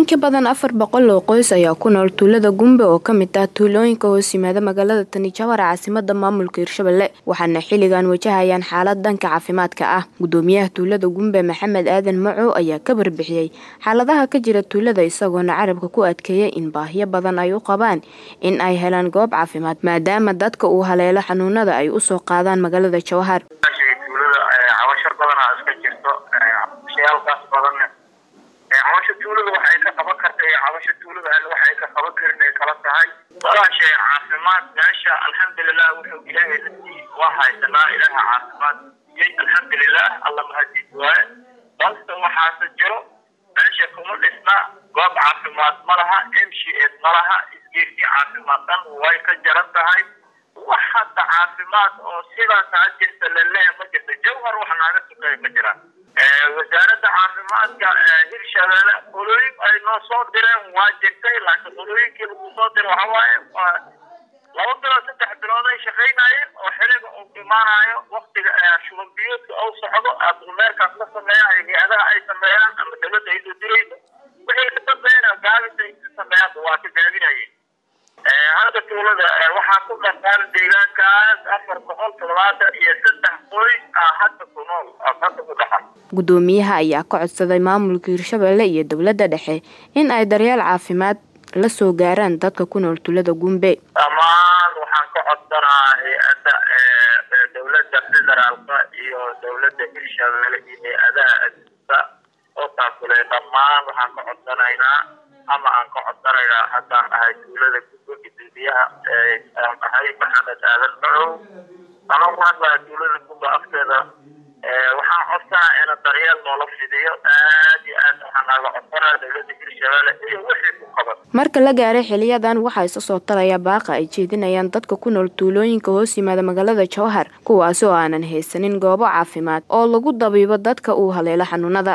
in ka badan afar boqol oo qoys ayaa ku nool tuulada gumbe oo kamid ah tuulooyinka hoos yimaada magaalada tani jawhar caasimada maamulka hirshabelle waxaana xilligan wajahayaan xaalad dhanka caafimaadka ah gudoomiyaha tuulada gumbe maxamed aadan macow ayaa ka barbixiyey xaaladaha ka jira tuulada isagoona carabka ku adkeeyay in baahiyo badan ay u qabaan in ay helaan goob caafimaad maadaama dadka uu haleelo xanuunada ay usoo qaadaan magaalada jawhar cabasha tuulada waxay ka qaban karta iyo cabasha tuulada alle waxay ka qaban karin ay kala tahay walaashay caafimaad meesha alxamdulilah wuxuu ilaahay la siiyey waa haysanaa ilaaha caafimaad siiyey alxamdulilah alla mahadiis waaye balse waxaase jiro meesha kuma dhisna goob caafimaad ma laha m c s ma laha isgeersi caafimaad dhan way ka jaran tahay wax hadda caafimaad oo sidaas ha jirta laleeya ma jirta jawhar wax naaga sukeeya ma jiraan wasaaradda caafimaadka hirshabelle qolooyin ay noo soo direen waa jirtay laakiin qolooyinkii lagu soo diray waxa waaye laba bilood saddex bilood ay shaqaynayeen oo xiliga uu imaanayo waktiga shuban biyoodka uu socdo adumeerkaas la sameeya hay-adaha ay sameeyaan ama dawladda ay soo dirayso wixii ka dambeeyana gaabis ay sameeyaan waa ka gaabinayeen hadda tuulada waxaa ku dhaqaan deegaankaas afar boqol toddobaatan iyo saddex qoys ah hadda ku nool hadda ku dhaqan gudoomiyaha ayaa ka codsaday maamulka hirshabelle iyo dowladda dhexe in ay daryeel caafimaad la soo gaaraan dadka ku nool tuulada gumbe dhammaan waxaan ka codsanaa hay-adda dowladda federaalka iyo dowladda hirshabelle iyo hay-adaha adduunka oo taakule dhammaan waxaan ka codsanaynaa ama aan ka codsanaynaa haddaan ahay tuulada gumbe gudoomiyaha aan ahay maxamed aadan macow anoo ku hadlaya tuulada gumbe afteeda waxaan codsanaa ina daryeel noola fidiyo aad iyo aad waxaa naaga codsanaa dowladda hirshabelle iyo wixii ku qaban marka la gaaray xiliyadan waxaa isa soo taraya baaqa ay jeedinayaan dadka ku nool tuulooyinka hoos yimaada magaalada jawhar kuwaasi oo aanan haysanin goobo caafimaad oo lagu dabiibo dadka uu haleelo xanuunada